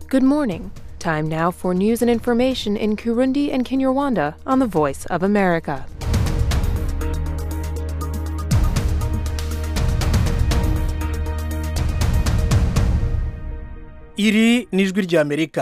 Good morning. Time now for news and information in Kurundi and Kinyarwanda on the Voice of America. iri ni ijwi ry'amerika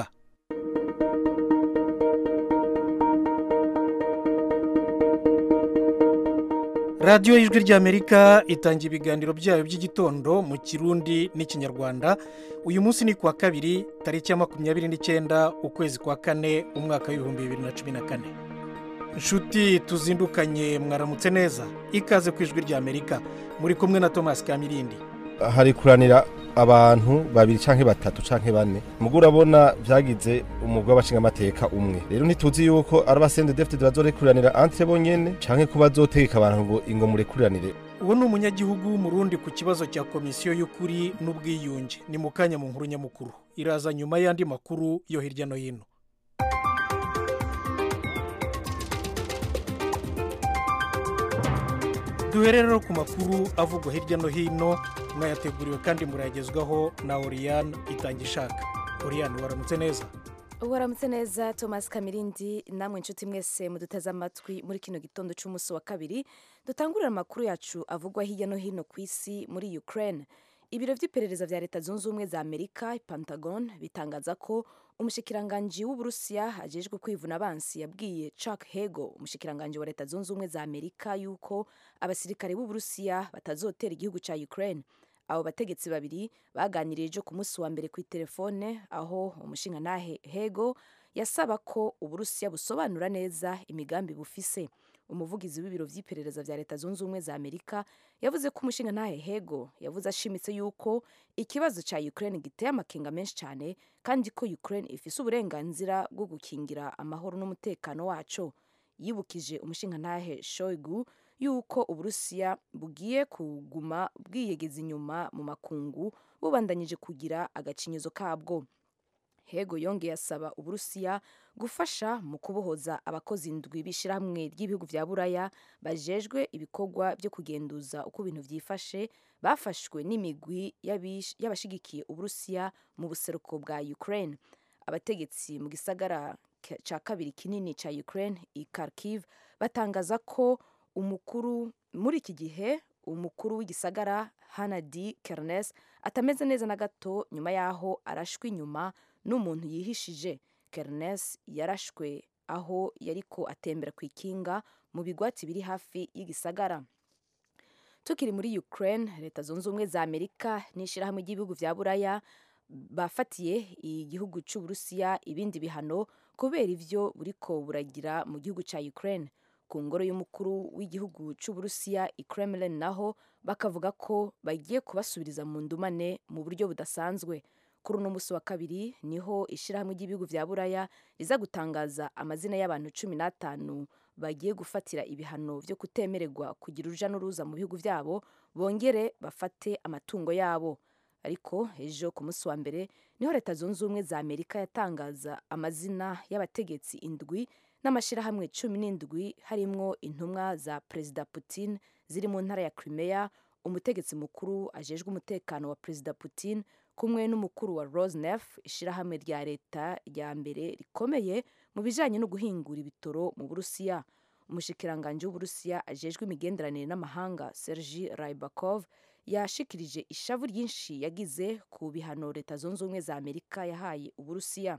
radiyo y'ijwi ry'amerika itanga ibiganiro byayo by'igitondo mu kirundi n'ikinyarwanda uyu munsi ni kuwa kabiri tariki ya makumyabiri n'icyenda ukwezi kwa kane umwaka w'ibihumbi bibiri na cumi na kane inshuti tuzindukanye mwaramutse neza ikaze ku ijwi ry'amerika muri kumwe na thomas kamirindi hari kuranira abantu babiri canke batatu canke bane mugo urabona vyagize umugwi w'abashingamateka umwe rero ntituzi yuko ari abasende defite bazorekuranira entre bonyene canke ko bazotegeka abantu ngo ingo murekuriranire uwo ni umunyagihugu w'umurundi ku kibazo cya komisiyo y'ukuri n'ubwiyunge ni mu kanya mu nkuru nyamukuru iraza nyuma y'andi makuru yo hirya no hino duhere rero ku makuru avugwa hirya no hino mwayateguriwe kandi murayagezwaho na oriyane itangishaka oriyane waramutse neza waramutse neza thomas kamirindi namwe inshuti mwese muduteze amatwi muri kino gitondo cy'umunsi wa kabiri dutangurira amakuru yacu avugwa hirya no hino ku isi muri ukraine ibiro by'iperereza bya leta zunze ubumwe za amerika pentagon bitangaza ko umushikiranganji w'uburusiya ajejwe kwivuna abansi yabwiye chuck hego umushikiranganji wa leta zunze ubumwe za amerika yuko abasirikare b'uburusiya batazotera igihugu cya ukraine abo bategetsi babiri baganiriye ejo ku munsi wa mbere ku telefone aho umushingantahe hego yasaba ko uburusiya busobanura neza imigambi bufise umuvugizi w'ibiro by'iperereza bya leta zunze ubumwe za amerika yavuze ko umushingantahe hego yavuze ashimitse yuko ikibazo cya ukraine giteye amakenga menshi cyane kandi ko ukraine ifise uburenganzira bwo gukingira amahoro n'umutekano waco yibukije umushingantahe shoigu yuko uburusiya bugiye kuguma bwiyegeza inyuma mu makungu bubandanyije kugira agacinyizo kabwo hego yongeye asaba uburusiya gufasha mu kubohoza abakozi indwi b'ishyirahamwe ry'ibihugu bya buraya bajejwe ibikorwa byo kugenduza uko ibintu byifashe bafashwe n'imigwi y'abashigikiye uburusiya mu buseruko bwa ukraine abategetsi mu gisagara cya kabiri kinini cya ukraine i kharkiv batangaza ko umukuru muri iki gihe umukuru w'igisagara hanadi kernes atameze neza na gato nyuma y'aho arashwe inyuma n'umuntu yihishije kernes yarashwe aho yariko atembera ku ikinga mu bigwati biri hafi y'igisagara tukiri muri ukraine leta zunze ubumwe za amerika n'ishyirahamwe ry'ibihugu bya buraya bafatiye igihugu cy'uburusiya ibindi bihano kubera ivyo buriko buragira mu gihugu cya ukraine ku ngoro y'umukuru w'igihugu cy'uburusiya i kremlin naho bakavuga ko bagiye kubasubiriza mu ndumane mu buryo budasanzwe kuri uno munsi wa kabiri niho ishyirahamwe ry'ibihugu bya buraya riza gutangaza amazina y'abantu cumi n'atanu bagiye gufatira ibihano byo kutemererwa kugira uruja n'uruza mu bihugu byabo bongere bafate amatungo yabo ariko ejo ku munsi wa mbere niho leta zunze ubumwe za amerika yatangaza amazina y'abategetsi indwi n'amashyirahamwe cumi n'indwi harimwo intumwa za perezida putin ziri mu ntara ya crimea umutegetsi mukuru ajejwe umutekano wa perezida putin kumwe n'umukuru wa rosnef ishyirahamwe rya leta rya mbere rikomeye mu bijyanye no guhingura ibitoro mu burusiya umushikiranganji w'uburusiya ajejwe imigenderanire n'amahanga sergi raibakov yashikirije ishavu ryinshi yagize ku bihano leta zunze ubumwe za amerika yahaye uburusiya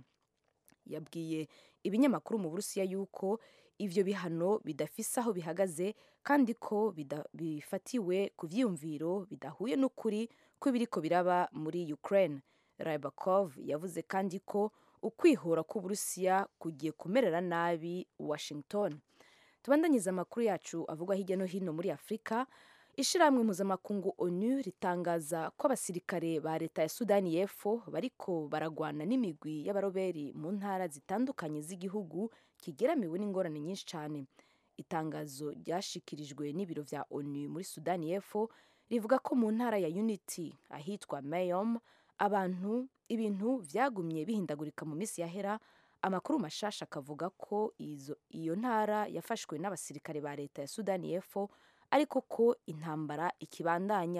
yabwiye ibinyamakuru mu burusiya yuko ivyo bihano bidafise aho bihagaze kandi ko bifatiwe ku vyiyumviro bidahuye n'ukuri kw'ibiriko biraba muri ukraine rybakov yavuze kandi ko ukwihora k'uburusiya kugiye kumerera nabi washington tubandanyiza amakuru yacu avugwa hirya no hino muri afurika ishyirahamwe mpuzamakungu onu ritangaza ko abasirikare ba leta ya sudani y'epfo bariko baragwana n'imigwi y'abaroberi mu ntara zitandukanye z'igihugu kigeramiwe n'ingorane nyinshi cyane itangazo ryashikirijwe n'ibiro vya onu muri sudani y'epfo rivuga ko mu ntara ya unity ahitwa mayom abantu ibintu vyagumye bihindagurika mu minsi yahera amakuru mashasha akavuga ko iyo ntara yafashwe n'abasirikare ba leta ya sudani y'epfo ariko ko intambara ikibandanya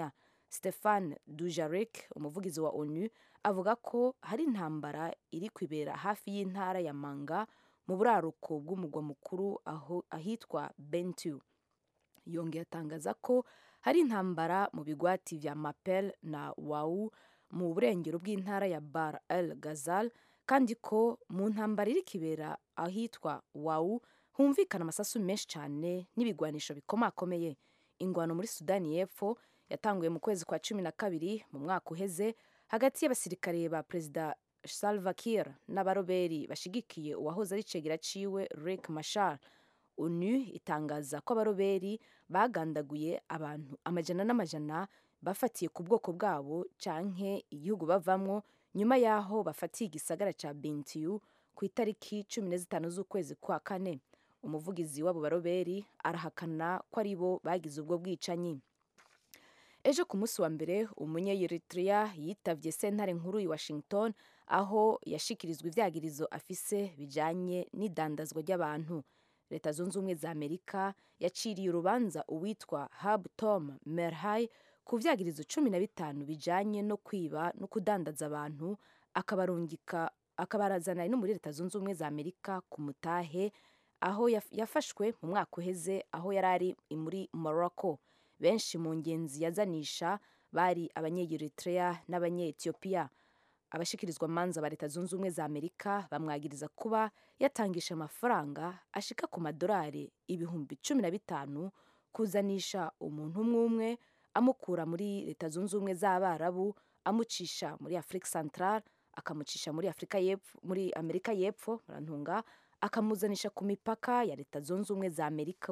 stefan dujarik umuvugizi wa onu avuga ko hari intambara iri kwibera hafi y'intara ya manga mu buraruko bw'umugwa mukuru aho ahitwa bentu yongeye atangaza ko hari intambara mu bigwati vya mapel na wau mu burengero bw'intara ya bar el gazal kandi ko mu ntambara iri kibera ahitwa wau humvikana amasasu menshi cyane n'ibigwanisho bikomakomeye ingwano muri sudani y'epfo yatanguye mu kwezi kwa cumi na kabiri mu mwaka uheze hagati y'abasirikare ba perezida salva kiir n'abaroberi bashigikiye uwahoze ari cegera ciwe rick mashar onu itangaza ko abaroberi bagandaguye abantu amajana n'amajana bafatiye ku bwoko bwabo canke igihugu bavamwo nyuma y'aho bafatiye igisagara ca bentiu ku itariki cumi na zitanu z'ukwezi kwa kane umuvugizi w'abo baroberi arahakana ko ari bo bagize ubwo bwicanyi ejo ku munsi wa mbere umunyeyeritrea yitavye sentare nkuru i washington aho yashikirizwa ivyagirizo afise bijanye n'idandazwa ry'abantu leta zunze ubumwe za amerika yaciriye urubanza uwitwa hab tom merhay ku vyagirizo cumi na bitanu bijanye no kwiba no kudandaza abantu akabarungika akabarazana no muri leta zunze ubumwe za amerika ku mutahe aho yafashwe mu mwaka uheze aho yari ari muri morocco benshi mu ngenzi yazanisha bari abanyeyeritrea n'abanyetiyopiya abashikirizwa manza ba leta zunze ubumwe za amerika bamwagiriza kuba yatangisha amafaranga ashika ku madolari ibihumbi cumi na bitanu kuzanisha umuntu umwe umwe amukura muri leta zunze ubumwe z'abarabu amucisha muri afurika central akamucisha muri afurika y'epfo muri amerika y'epfo murantunga akamuzanisha ku mipaka ya leta zunze ubumwe za amerika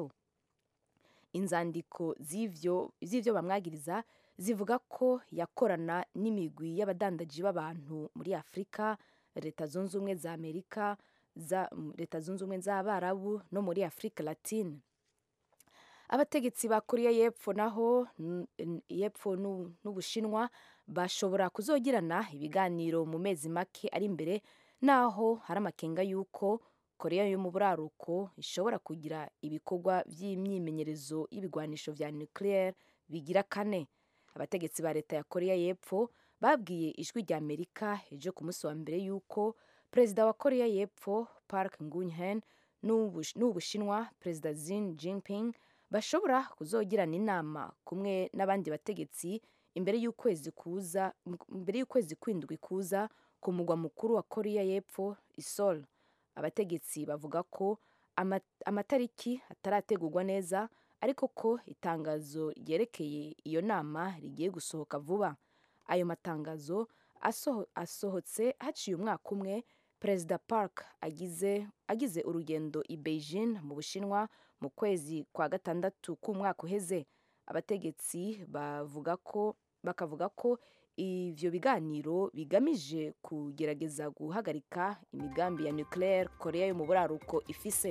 inzandiko z'ivyo z'ivyo bamwagiriza zivuga ko yakorana n'imigwi y'abadandaji b'abantu muri afurika leta zunze ubumwe za amerika za leta zunze ubumwe z'abarabu no muri afurika latine abategetsi ba korea y'epfo naho y'epfo n'ubushinwa bashobora kuzogirana ibiganiro mu mezi make ari imbere naho hari amakenga y'uko korea yo mu buraruko ishobora kugira ibikorwa by'imyimenyerezo y'ibigwanisho vya nucleaire bigira kane abategetsi ba leta ya korea y'epfo babwiye ijwi rya amerika ejo ku munsi wa mbere y'uko perezida wa korea y'epfo park ngunhen n'ubushinwa perezida Xi Jinping bashobora kuzogirana inama kumwe n'abandi bategetsi imbere y'ukwezi kuza imbere y'ukwezi kwindwi kuza ku mugwa mukuru wa korea y'epfo isol abategetsi bavuga ko amatariki atarategurwa neza ariko ko itangazo ryerekeye iyo nama rigiye gusohoka vuba ayo matangazo asohotse haciye umwaka umwe perezida park agize agize urugendo i beijing mu bushinwa mu kwezi kwa gatandatu k'umwaka uheze abategetsi bavuga ko bakavuga ko ivyo biganiro bigamije kugerageza guhagarika imigambi ya nucleaire korea yo mu buraruko ifise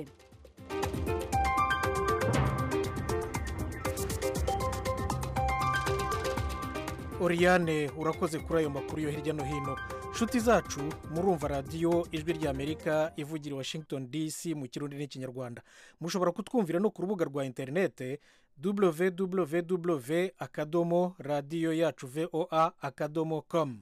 Oriane urakoze kuri ayo makuru yo hirya no hino nshuti zacu murumva radiyo ijwi rya amerika ivugira i washington dc mu kirundi n'ikinyarwanda mushobora kutwumvira no ku rubuga rwa interinete www akadomo radiyo yacu voa akadomo com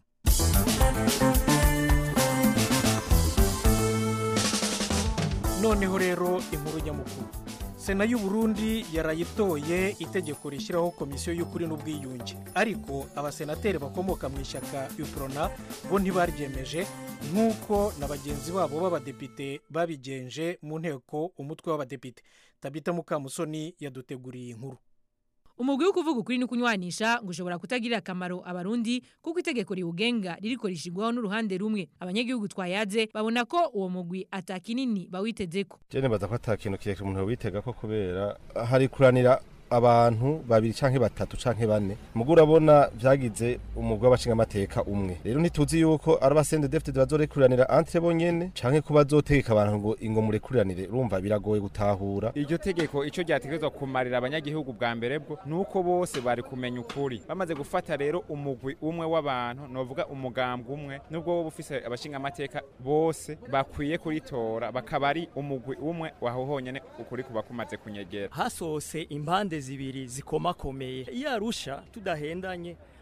noneho rero inkuru nyamukuru sena y'u Burundi yarayitoye itegeko rishyiraho komisiyo y'ukuri n'ubwiyunge ariko abasenateri bakomoka mu ishyaka yuporona bo ntibaryemeje nk'uko na bagenzi babo b'abadepite babigenje mu nteko umutwe w'abadepite tabita mukamusoni yaduteguriye inkuru umugwi wo kuvuga ukuri no kunywanisha ngo ushobora kutagirira akamaro abarundi kuko itegeko riwugenga ririko rishigwaho n'uruhande rumwe abanyagihugu twayaze babona ko uwo mugwi atakinini bawitezeko jene baza ko atakintu kirekire umuntu witega ko kubera hari kuranira abantu babiri canke batatu canke bane mugo urabona vyagize umugwi w'abashingamateka umwe rero ntituzi yuko ari abasende defite bazorekuranira entre bonyene canke ko bazotegeka abantu ngo ingo murekuriranire urumva biragoye gutahura iryo tegeko ico ryategerezwa kumarira abanyagihugu bwa mbere bwo nuko bose bari kumenya ukuri bamaze gufata rero umugwi umwe w'abantu novuga umugambwe umwe nubwo wowe ufise abashingamateka bose bakwiye kuritora bakaba ari umugwi umwe waho honyene ukuri kuba kumaze kunyegera hasose impande zibiri zikomakomeye iyo arusha tudahendanye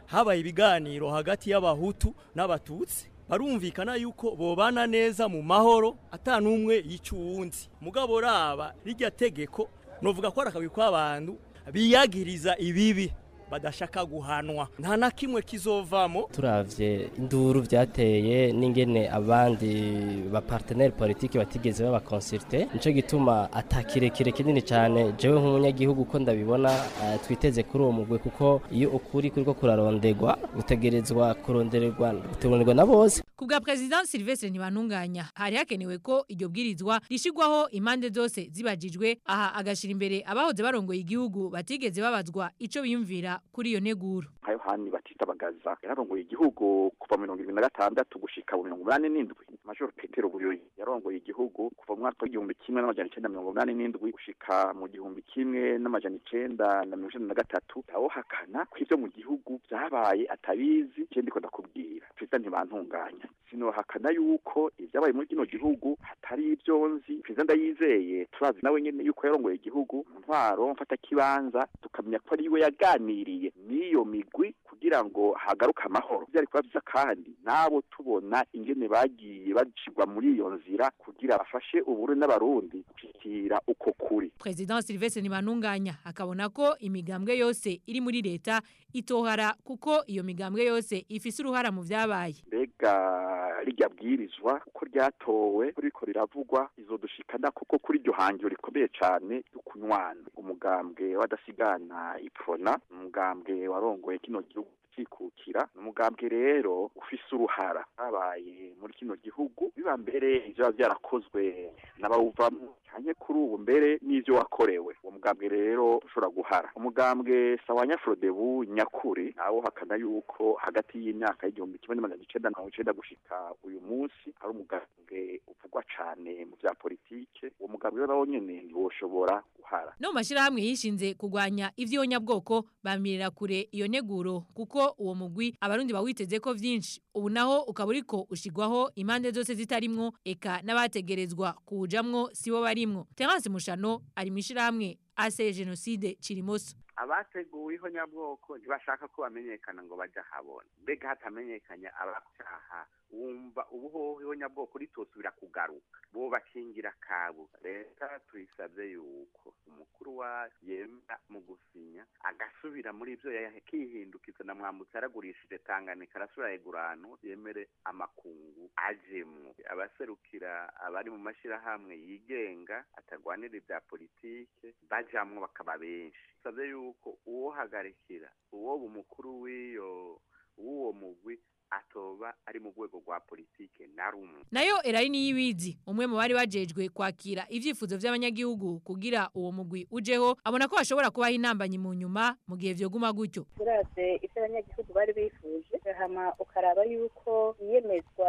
habaye ibiganiro hagati y'abahutu n'abatutsi barumvikana yuko bobana neza mu mahoro ata n'umwe yica uwundi mugabo raba rirya tegeko novuga ko ari akagwi k'abantu biyagiriza ibibi badashaka guhanwa nta na kimwe kizovamo turavye induru vyateye n'ingene abandi ba partenaire politique batigeze baba consulte nico gituma atakirekire kinini cyane jewe nk'umunyagihugu ko ndabibona uh, twiteze kuri uwo mugwe kuko iyo ukuri kuriko kurarondegwa gutegerezwa kurondererwa gutegurirwa na bose ku bwa president Sylvestre Ntibantunganya hari hakenewe ko iryo bwirizwa rishigwaho impande zose zibajijwe aha agashira imbere abahoze barongoye igihugu batigeze babazwa ico biyumvira kuri iyo neguro nka yohani batista bagaza yararongoye igihugu kuva mu mirongo irindwi na gatandatu gushika mu mirongo umunani n'indwi major petero buyoyi yarongoye igihugu kuva mu mwaka w'igihumbi kimwe n'amajana icenda mirongo umunani n'indwi gushika mu gihumbi kimwe n'amajana icenda na mirongo icenda na gatatu awohakana ko ivyo mu gihugu vyabaye atabizi je ndiko ndakubwira perezida ntibantunganya sinohakana yuko ivyabaye muri kino gihugu hatari ivyo nzi perezida ndayizeye turazi nawe nyene yuko yarongoye igihugu mu ntwaro mfata kibanza tukamenya ko ari we yaganiriye n'iyo migwi kugira ngo hagaruke amahoro byari kuba byiza kandi nabo tubona ingene bagiye bacigwa muri iyo nzira kugira bafashe uburundi n'abarundi gushikira uko kuri president Sylvestre Ntibantunganya akabona ko imigambwe yose iri muri leta itohara kuko iyo migambwe yose ifise uruhara mu vyabaye mbega rirya bwirizwa uko ryatowe riko riravugwa izodushikana kuko kuri iryo hangiro rikomeye cane ry'ukunywana umugambwe w'adasigana iprona umugambwe warongoye kino gihugu cikukira umugambwe rero ufise uruhara habaye muri kino gihugu biba mbere ivyo vyarakozwe n'abawuvamwo canke kuri ubu mbere n'ivyo wakorewe uwo mugambwe rero ushobora guhara umugambwe sawanya frodebu nyakuri nawo hakana yuko hagati y'imyaka y'igihumbi kimwe n'amajana icenda na mirongo icenda gushika uyu munsi ari umugambwe uvugwa cane mu vya politike uwo mugambwe rero nawo nyene ntiwoshobora guhara no mu mashirahamwe yishinze kurwanya ivy'iyonyabwoko bamirira kure iyo neguro kuko uwo mugwi abarundi bawiteze ko vyinshi ubu naho ukaba uriko ushigwaho impande zose zitarimwo eka n'abategerezwa kuwujamwo sibo barimwo Terence Mushano ari mwishirahamwe ase genocide Cirimoso abateguweho nyabwoko ntibashaka ko bamenyekana ngo baje habona mbega hatamenyekanya abacaha wumva ubuhoho nyabwoko ritosubira kugaruka bo bakingira kabu leta tuyisabye yuko umukuru wa yemera mu gusinya agasubira muri ivyo yakihindukiza na mwambutse yaragurishije Tanganyika arasubira yegurano yemere amakungu ajemwo abaserukira abari mu mashirahamwe yigenga atagwanira ibya politike bajamwo bakaba benshi savye yuko uwo hagarikira uwo umukuru w'iyo w'uwo mugwi atoba ari mu rwego rwa politike na rumwe nayo Elaine Yibizi umwe mu bari bajejwe kwakira ivyifuzo vy'abanyagihugu kugira uwo mugwi ujeho abona ko hashobora kubaho intambanyi mu nyuma mu gihe vyoguma gutyo uravye ivyo abanyagihugu bari bifuje hama ukaraba yuko iyemezwa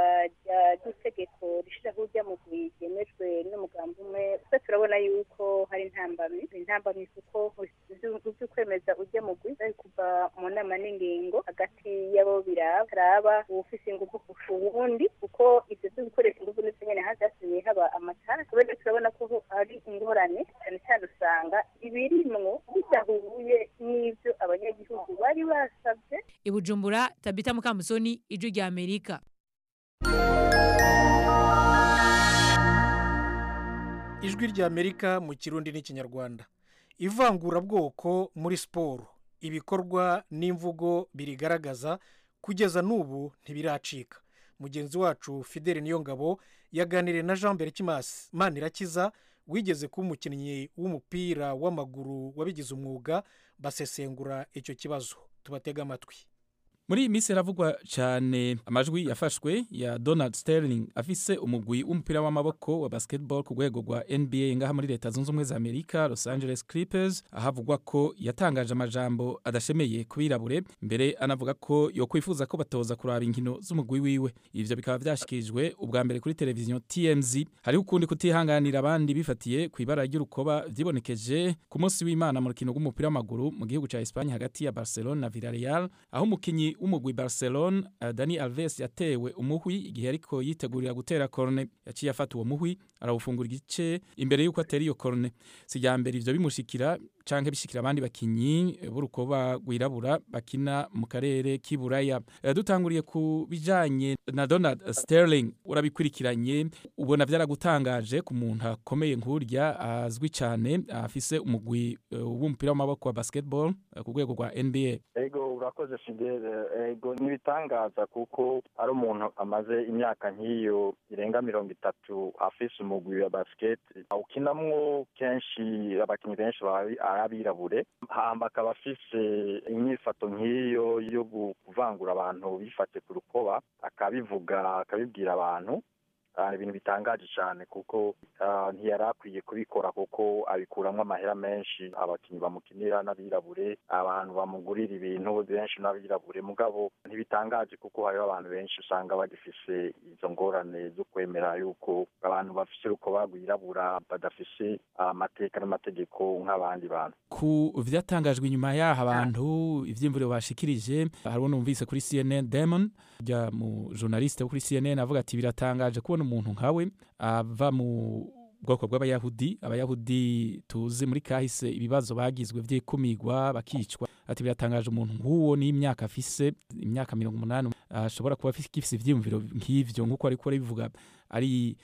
ry'itegeko rishiraho urya mugwi ryemejwe n'umugambi umwe twe turabona yuko hari intambamyi intambamyi kuko vy'ukwemeza urya mugwi bari kuva mu nama n'ingingo hagati y'abo biraba ufise ingufu kurusha uwundi kuko ivyo vyo gukoresha ingufu ndetse nyene hazasigaye haba amatara kubera turabona ko hari ingorane cyane cyane usanga ibirimwo bidahuye n'ivyo abanyagihugu bari basavye ibujumbura tabita mukamusoni ijwi rya amerika ijwi rya amerika mu kirundi n'ikinyarwanda ivangurabwoko muri siporo ibikorwa n'imvugo birigaragaza kugeza n'ubu ntibiracika mugenzi wacu fidele niyongabo yaganiriye na jean berikimasi manirakiza wigeze kuba umukinnyi w'umupira w'amaguru wabigize umwuga basesengura icyo kibazo tubatega amatwi muri iyi minsi haravugwa cyane amajwi yafashwe ya donald sterling afise umugwi w'umupira w'amaboko wa basketball ku rwego rwa nba ngaha muri leta zunze ubumwe za amerika los angeles clippers ahavugwa ko yatangaje amajambo adashemeye ku birabure mbere anavuga ko yokwifuza ko batoza kuraba inkino z'umugwi wiwe ivyo bikaba vyashikirijwe ubwa mbere kuri televiziyo tmz hariho ukundi kutihanganira abandi bifatiye ku ibara ry'urukoba vyibonekeje ku munsi w'imana mu rukino rw'umupira w'amaguru mu gihugu ca espanye hagati ya barcelona na villarreal aho umukinyi w'umugwi Barcelona uh, Dani Alves yatewe umuhwi igihe ariko yitegurira gutera corne yaciye afata uwo muhwi arawufungura igice imbere yuko atera iyo corne sijambere ivyo bimushikira canke bishikira abandi bakinyi b'urukoba rwirabura bakina mu karere k'iburaya Eh, dutanguriye ku bijanye na Donald Sterling urabikurikiranye ubona vyaragutangaje ku muntu akomeye nk'urya azwi cane afise umugwi eh, w'umupira w'amaboko wa basketball eh, ku rwego rwa NBA ego urakoze fidele ego ntibitangaza kuko ari umuntu amaze imyaka nk'iyo irenga mirongo itatu afise umugwi wa basiketi ukinamwo kenshi abakinnyi benshi baba ari abirabure hamba akaba afise inyifato nk'iyo yo gu- kuvangura abantu bifate ku rukoba akabivuga akabibwira abantu Ah, ibintu bitangaje cyane kuko ah, ntiyari akwiye kubikora kuko abikuramwo amahera menshi abakinnyi bamukinira n'abirabure abantu bamugurira ibintu benshi n'abirabure mugabo ntibitangaje kuko hariho abantu benshi usanga bagifise izo ngorane zo kwemera yuko abantu bafise urukoba rwirabura badafise amateka n'amategeko nk'abandi bantu ku vyatangajwe inyuma yaho abantu ivyimvuriro bashikirije hariho numvise kuri CNN Damon rya mu journaliste wo kuri CNN avuga ati biratangaje kubona umuntu nkawe ava mu bwoko bw'abayahudi abayahudi tuzi muri kahise ibibazo bagizwe vy'ikumirwa bakicwa ati biratangaje umuntu nk'uwo n'imyaka afise imyaka mirongo umunani ashobora kuba afise gifise ivyiyumviro nk'ivyo nk'uko ariko arabivuga ari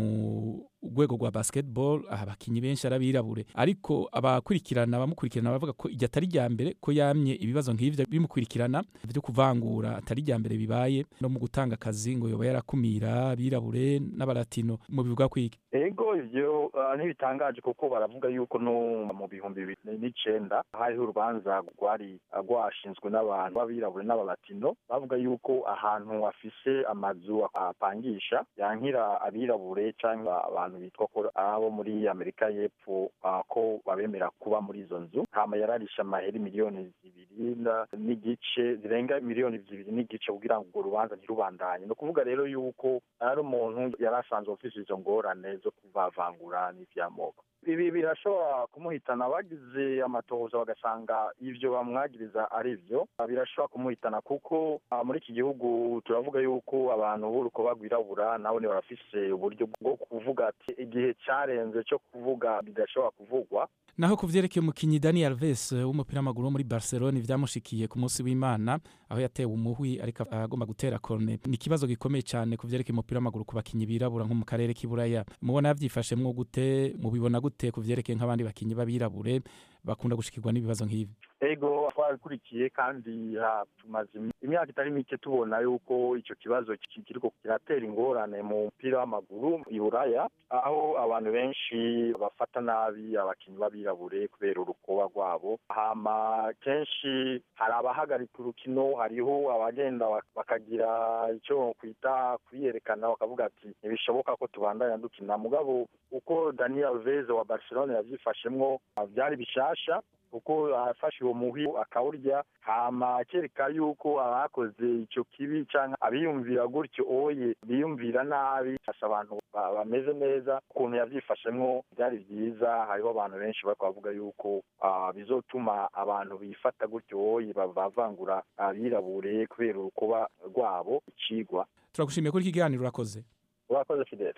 mu rwego rwa basketball aha abakinyi benshi arabirabure ariko abakurikirana abamukurikirana bavuga ko iryo atari rya mbere ko yamye ibibazo nk'ivyo bimukurikirana vyo kuvangura atari rya mbere bibaye no mu gutanga akazi ngo yoba yarakumira abirabure n'abalatino mu bivuga kwiki ego ivyo ah, ntibitangaje kuko baravuga yuko no mu bihumbi bibiri n'icenda hariho urubanza rwari ah, rwashinzwe n'abantu b'abirabure n'abalatino bavuga yuko ahantu hafise amazu apangisha yankira abirabure cyangwa abantu bitwa ko abo muri amerika y'epfo ah, ko babemera kuba muri izo nzu hama yararisha amahera miliyoni zibiri na- n'igice zirenga miliyoni zibiri n'igice kugira ngo urwo rubanza ntirubandanye ni ukuvuga rero yuko ari umuntu yari asanzwe afise izo ngorane zo kuvavangura n'ivy'amoko ibi birashobora kumuhitana bagize amatohoza bagasanga ivyo bamwagiriza ari vyo birashobora kumuhitana kuko ah, muri iki gihugu turavuga yuko abantu b'urukoba rwirabura nabo ni barafise uburyo bwo kuvuga ati igihe carenze cyo kuvuga bidashobora kuvugwa naho ku vyerekeye umukinyi Dani Alves eh, w'umupira w'amaguru wo muri Barcelona vyamushikiye ku munsi w'Imana aho yatewe umuhwi ariko agomba gutera corner ni ikibazo gikomeye cyane ku vyerekeye umupira w'amaguru ku bakinyi birabura nko mu karere k'iburaya mubona yavyifashemwo gute mubibona gute ku vyerekeye nk'abandi bakinyi b'abirabure bakunda gushikirwa n'ibibazo nk'ibi ego twarabikurikiye kandi ah, tumaze imi- imyaka itari mike tubona yuko icyo kibazo ki- kiriko kiratera ingorane mu mupira w'amaguru i buraya aho abantu benshi bafata nabi abakinnyi b'abirabure kubera urukoba rwabo hama kenshi hari abahagarika urukino hariho abagenda bak- bakagira icyo kwita kwiyerekana bakavuga ati ntibishoboka ko tubandanya dukina mugabo uko daniel veze wa barcelona yavyifashemwo ah, vyari bishasha kuko afashe uwo muhi akawurya hama akereka yuko abakoze ico kibi canke abiyumvira gutyo oye biyumvira nabi asa abantu ba- bameze neza ukuntu yavyifashemwo byari vyiza hariho abantu benshi bariko bavuga yuko ah, bizotuma abantu bifata gutyo oye bavangura abirabure kubera urukoba rwabo icigwa turagushimiye kuri iki kiganiro urakoze urakoze fidele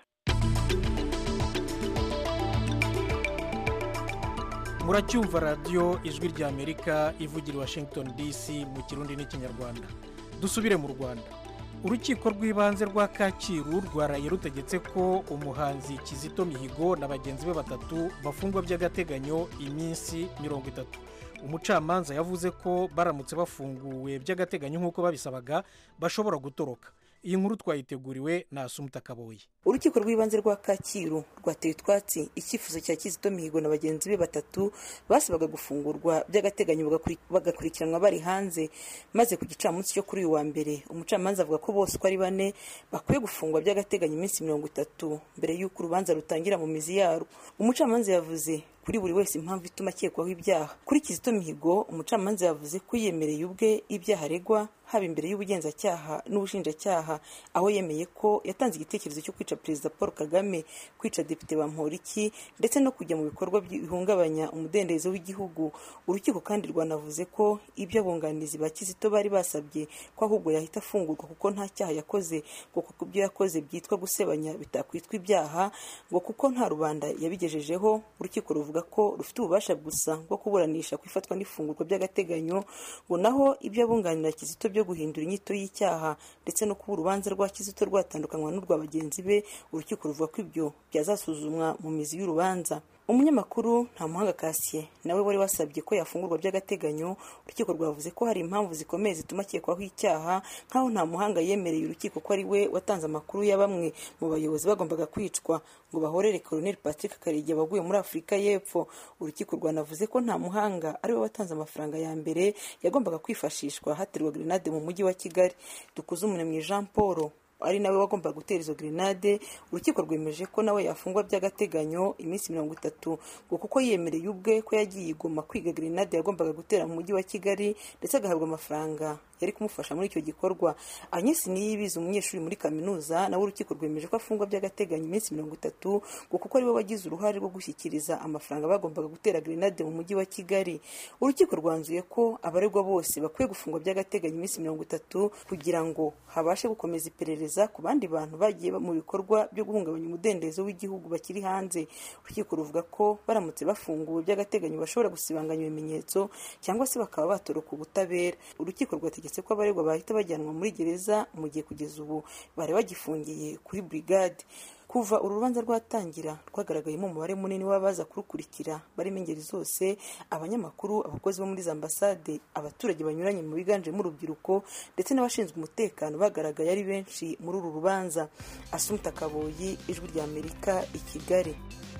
muracyumva radiyo ijwi ry'amerika ivugira i washington dc mu kirundi n'ikinyarwanda dusubire mu rwanda urukiko rw'ibanze rwa kacyiru rwaraye rutegetse ko umuhanzi kizito mihigo na bagenzi be batatu bafungwa by'agateganyo iminsi mirongo itatu umucamanza yavuze ko baramutse bafunguwe by'agateganyo nk'uko babisabaga bashobora gutoroka iyi nkuru twayiteguriwe na asumuta kaboye urukiko rw'ibanze rwa kacyiru rwateye utwatsi icyifuzo cya kizito mihigo na bagenzi be batatu basabaga gufungurwa by'agateganyo bagakuri- bagakurikiranwa bari hanze maze ku gicamunsi cyo kuri uyu wa mbere umucamanza avuga ko bose uko ari bane bakwiye gufungwa by'agateganyo iminsi mirongo itatu mbere y'uko urubanza rutangira mu mizi yarwo umucamanza yavuze kuri buri wese impamvu ituma akekwaho ibyaha kuri kizito mihigo umucamanza yavuze ko yiyemereye ubwe ibyaha aregwa haba imbere y'ubugenzacyaha n'ubushinjacyaha aho yemeye ko yatanze igitekerezo cyo kwica perezida paul kagame kwica depite bamporiki ndetse no kujya mu bikorwa bihungabanya umudendezo w'igihugu urukiko kandi rwanavuze ko ibyo abunganizi ba kizito bari basabye ko ahubwo yahita afungurwa kuko nta cyaha yakoze ngo kuko ibyo yakoze byitwa gusebanya bitakwitwa ibyaha ngo kuko nta rubanda yabigejejeho urukiko ruvuga ko rufite ububasha gusa bwo kuburanisha ku ifatwa n'ifungurwa by'agateganyo ngo naho ibyo abunganira kizito byo guhindura inyito y'icyaha ndetse no kuba urubanza rwa kizito rwatandukanywa n'urwa bagenzi be urukiko ruvuga ko ibyo byazasuzumwa mu mizi y'urubanza umunyamakuru nta muhanga kasiye nawe wari wasabye ko yafungurwa by'agateganyo urukiko rwavuze ko hari impamvu zikomeye zituma akekwaho icyaha nk'aho nta muhanga yemereye urukiko ko ari we watanze amakuru ya bamwe mu bayobozi bagombaga kwicwa ngo bahorere colonel patrick karegeya waguye muri afurika y'epfo urukiko rwanavuze ko nta muhanga ari we watanze amafaranga ya mbere yagombaga kwifashishwa haterwa grenade mu mujyi wa kigali dukuze umunebwe jean paul ari nawe wagombaga gutera izo grenade urukiko rwemeje ko nawe yafungwa by'agateganyo iminsi mirongo itatu ngo kuko yemereye ubwe ko yagiye igoma kwiga grenade yagombaga gutera mu mujyi wa kigali ndetse agahabwa amafaranga yari kumufasha muri icyo gikorwa agnes niyibizi umunyeshuri muri kaminuza nawe urukiko rwemeje ko afungwa by'agateganyo iminsi mirongo itatu ngo kuko ari we wagize uruhare rwo gushyikiriza amafaranga bagombaga gutera grenade mu mujyi wa kigali urukiko rwanzuye ko abaregwa bose bakwiye gufungwa by'agateganyo iminsi mirongo itatu kugira ngo habashe gukomeza iperereza ku bandi bantu bagiye mu bikorwa byo guhungabanya umudendezo w'igihugu bakiri hanze urukiko ruvuga ko baramutse bafunguwe by'agateganyo bashobora gusibanganya ibimenyetso cyangwa se bakaba batoroka ubutabera urukiko rwategetse ko abaregwa bahita bajyanwa muri gereza mu gihe kugeza ubu bari bagifungiye kuri burigade kuva uru rubanza rwatangira rwagaragayemo umubare munini w'abaza kurukurikira barimo ingeri zose abanyamakuru abakozi bo muri za ambasade abaturage banyuranye mu biganjemo urubyiruko ndetse n'abashinzwe umutekano bagaragaye ari benshi muri uru rubanza asumta kaboyi ijwi rya amerika i kigali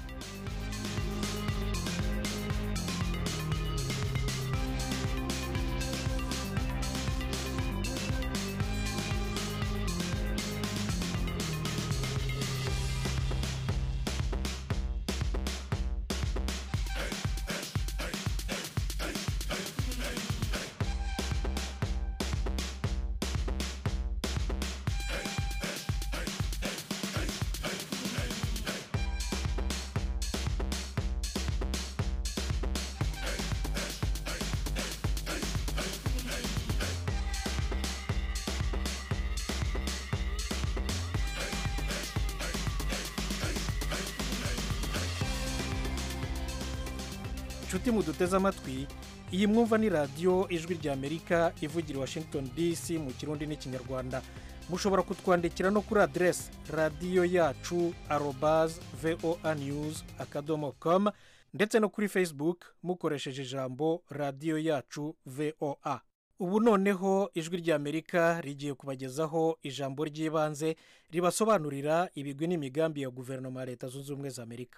inshuti muduteze amatwi iyi mwumva ni radiyo ijwi ry'amerika ivugira i washington dc mu kirundi n'ikinyarwanda mushobora kutwandikira no kuri aderesi radiyo yacu arobaze voa news akadomo com ndetse no kuri facebook mukoresheje ijambo radiyo yacu voa ubu noneho ijwi ry'amerika rigiye kubagezaho ijambo ry'ibanze ribasobanurira ibigwi n'imigambi ya guverinoma ya leta zunze ubumwe za amerika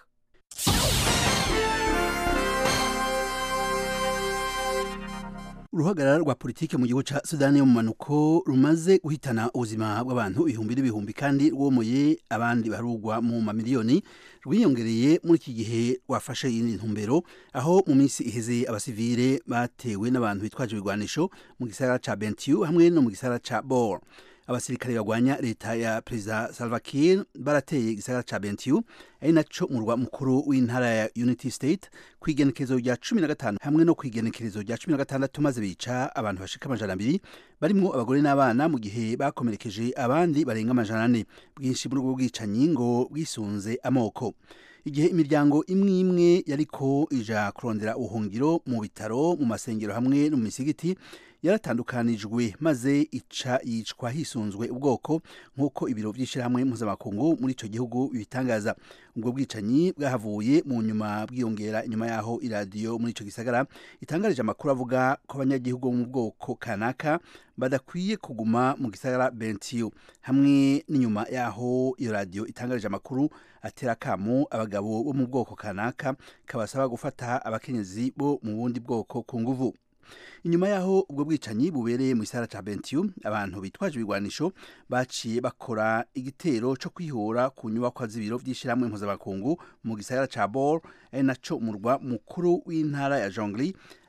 uruhagarara rwa politiki mu gihugu cya sudani y'umumanuko rumaze guhitana ubuzima bw'abantu ibihumbi n'ibihumbi kandi rwomoye abandi barugwa mu mamiliyoni rwiyongereye muri iki gihe rwafashe iyindi ntumbero aho mu minsi iheze abasivile batewe n'abantu bitwaje ibigwanisho mu gisagara cya bentiu hamwe no mu gisagara cya bor abasirikare bagwanya leta ya perezida salva kiir barateye igisagara ca bentiu ari naco murwa mukuru w'intara ya unity state ku igenekerezo rya cumi na gatanu hamwe no ku igenekerezo rya cumi na gatandatu maze bica abantu bashika amajana abiri barimwo abagore n'abana mu gihe bakomerekeje abandi barenga amajana ane bwinshi muri ubwo bwicanyi ngo bwisunze amoko igihe imiryango imwe imwe yariko ija kurondera ubuhungiro mu bitaro mu masengero hamwe no mu misigiti yaratandukanijwe maze ica yicwa hisunzwe ubwoko nk'uko ibiro by'ishyirahamwe mpuzamakungu muri icyo gihugu bibitangaza ubwo bwicanyi bwahavuye mu nyuma bwiyongera inyuma y'aho iradiyo muri icyo gisagara itangarije amakuru avuga ko abanyagihugu bo mu bwoko kanaka badakwiye kuguma mu gisagara bentiu hamwe n'inyuma y'aho iyo radiyo itangarije amakuru atera akamu abagabo bo mu bwoko kanaka kabasaba gufata abakenyezi bo mu bundi bwoko ku nguvu inyuma y'aho ubwo bwicanyi bubereye mu gisagara cya bentiu abantu bitwaje ibigwanisho baciye bakora igitero cyo kwihora ku nyubakwa z'ibiro by'ishyirahamwe mpuzamakungu mu gisagara cya bor ari naco umurwa mukuru w'intara ya jongli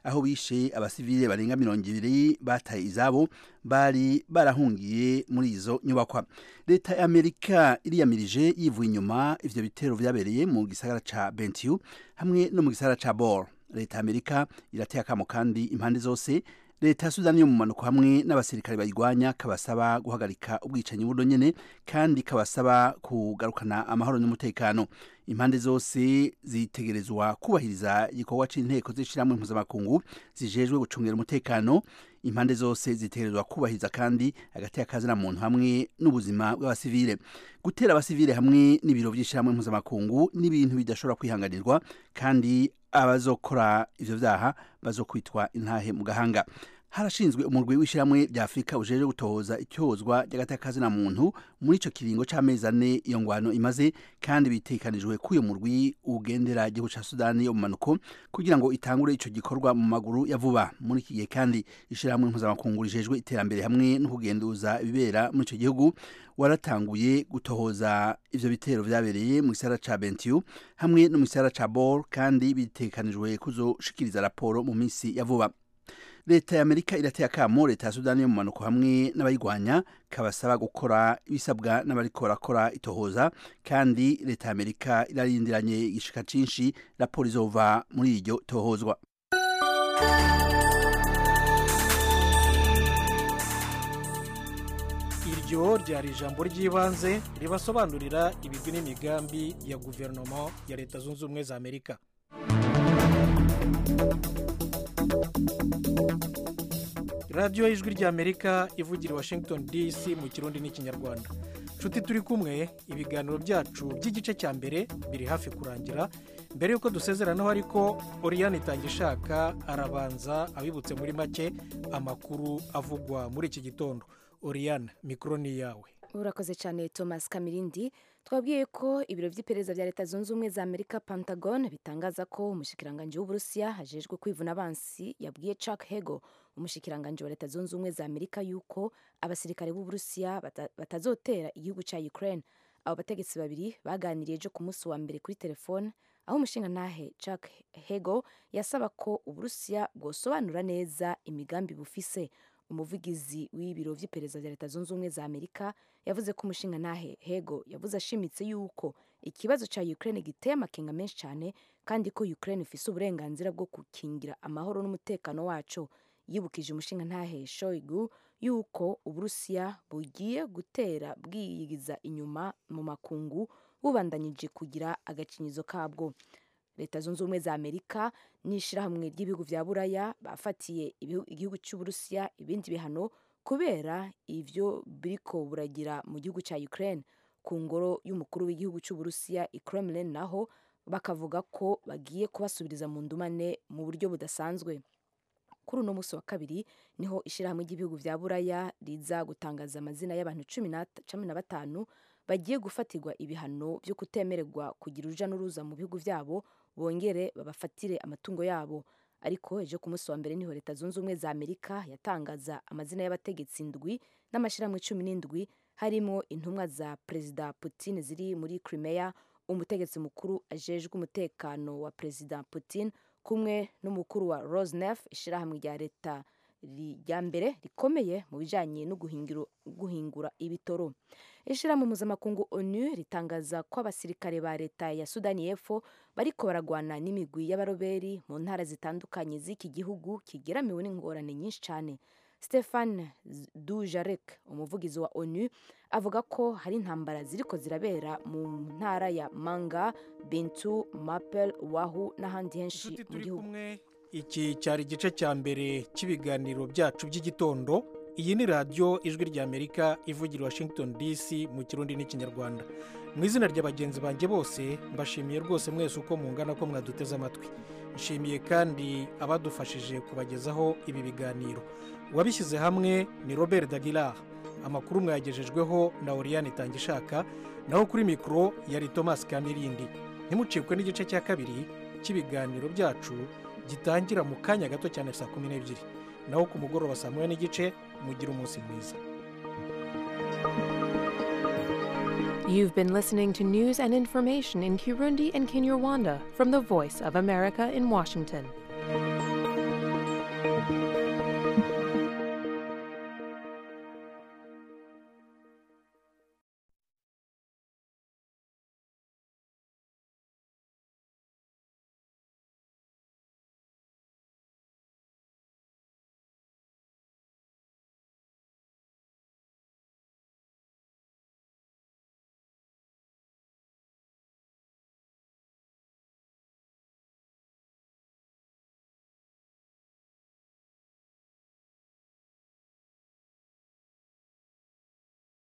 aho bishe abasivile barenga mirongo ibiri bataye izabo bari barahungiye muri izo nyubakwa leta ya amerika iriyamirije yivuye inyuma ivyo bitero vyabereye mu gisagara ca bentiu hamwe no mu gisagara ca bor leta ya amerika irateye akamo kandi impande zose leta ya sudani yo mu manuko hamwe n'abasirikare bayirwanya kabasaba guhagarika ubwicanyi buno nyene kandi kabasaba kugarukana amahoro n'umutekano impande zose zitegerezwa kubahiriza igikorwa c'inteko z'ishirahamwe mpuzamakungu zijejwe gucungira umutekano impande zose zitegerezwa kubahiriza kandi hagati y'akazi na muntu hamwe n'ubuzima bw'abasivile gutera abasivile hamwe n'ibiro vy'ishirahamwe mpuzamakungu n'ibintu bidashobora kwihanganirwa kandi abazokora ivyo vyaha bazokwitwa intahe mu gahanga harashinzwe umurwi w'ishyirahamwe rya afurika ujeje gutohoza icyozwa ry'agatakazi na muntu muri ico kiringo c'amezi ane iyo ngwano imaze kandi bitekanijwe ko uyo murwi ugendera igihugu ca sudani yo mu manuko kugira ngo itangure ico gikorwa mu maguru ya vuba muri iki gihe kandi ishyirahamwe mpuzamakungu rijejwe iterambere hamwe no kugenduza ibibera muri ico gihugu waratanguye gutohoza ivyo bitero vyabereye mu gisagara ca bentiu hamwe no mu gisagara ca bor kandi bitekanijwe kuzoshikiriza raporo mu minsi ya vuba leta ya amerika irateye akamo leta ya sudani yo mu manuko hamwe n'abayirwanya kabasaba gukora ibisabwa n'abariko barakora itohoza kandi leta ya amerika irarindiranye igishika cinshi raporo izova muri iryo tohozwa iryo ryari ijambo ry'ibanze ribasobanurira ibigwi n'imigambi ya guverinoma ya leta zunze ubumwe za amerika radiyo y'ijwi ry'amerika ivugira i washington dc mu kirundi n'ikinyarwanda nshuti turi kumwe ibiganiro byacu by'igice cya mbere biri hafi kurangira mbere y'uko dusezeranaho ariko oriyani itangishaka arabanza abibutse muri make amakuru avugwa muri iki gitondo oriyani mikoro ni iyawe urakoze cyane thomas kamirindi twabwiye ko ibiro by'iperereza bya leta zunze ubumwe za amerika pentagon bitangaza ko umushikiranganji w'uburusiya hajejwe kwivuna abansi yabwiye chuck hego umushikiranganji wa leta zunze ubumwe za amerika yuko abasirikare b'uburusiya bata- batazotera igihugu cya ukraine abo bategetsi babiri baganiriye ejo ku munsi wa mbere kuri telefone aho umushingantahe chuck hego yasaba ko uburusiya bwosobanura neza imigambi bufise umuvugizi w'ibiro by'iperereza bya leta zunze ubumwe za amerika yavuze ko umushingantahe hego yavuze ashimitse yuko ikibazo cya ukraine giteye amakenga menshi cyane kandi ko ukraine ifise uburenganzira bwo gukingira amahoro n'umutekano waco yibukije umushingantahe shoigu yuko uburusiya bugiye gutera bwiyigiza inyuma mu makungu bubandanyije kugira agakinyizo kabwo leta zunze ubumwe za amerika n'ishyirahamwe ry'ibihugu bya buraya bafatiye ibihu- igihugu cy'uburusiya ibindi bihano kubera ivyo biriko buragira mu gihugu cya ukraine ku ngoro y'umukuru w'igihugu cy'uburusiya i kremlin naho bakavuga ko bagiye kubasubiriza mu ndumane mu buryo budasanzwe kuri uno munsi wa kabiri niho ishyirahamwe ry'ibihugu bya buraya riza gutangaza amazina y'abantu cumi na cumi na batanu bagiye gufatirwa ibihano byo kutemererwa kugira uruja n'uruza mu bihugu byabo bongere babafatire amatungo yabo ariko ejo ku munsi wa mbere niho leta zunze ubumwe za amerika yatangaza amazina y'abategetsi indwi n'amashyirahamwe cumi n'indwi harimo intumwa za perezida putin ziri muri crimea umutegetsi mukuru ajejwe umutekano wa perezida putin kumwe n'umukuru wa rosnef ishyirahamwe rya leta ri- rya mbere rikomeye mu bijyanye no guhingiro- guhingura ibitoro ishyirahamwe mpuzamakungu onu ritangaza ko abasirikare ba leta ya sudani y'epfo bariko baragwana n'imigwi y'abaroberi mu ntara zitandukanye z'iki gihugu kigeramiwe n'ingorane nyinshi cyane stefan dujarek umuvugizi wa onu avuga ko hari intambara ziriko zirabera mu ntara ya manga bintu mapel wahu n'ahandi henshi mu gihugu iki cyari igice cya mbere cy'ibiganiro byacu by'igitondo iyi ni radiyo ijwi ry'amerika ivugira i washington dc mu kirundi n'ikinyarwanda mu izina rya bagenzi banjye bose mbashimiye rwose mwese uko mungana ko mwaduteze amatwi nshimiye kandi abadufashije kubagezaho ibi biganiro uwabishyize hamwe ni robert dagilar amakuru mwayagejejweho na oriyani itangishaka naho kuri mikoro yari thomas kamirindi ntimucikwe n'igice cya kabiri cy'ibiganiro byacu gitangira mu kanya gato cyane saa kumi n'ebyiri naho ku mugoroba saa moya n'igice mugira umunsi mwiza You've been listening to news and information in Kirundi and Kinyarwanda from the Voice of America in Washington.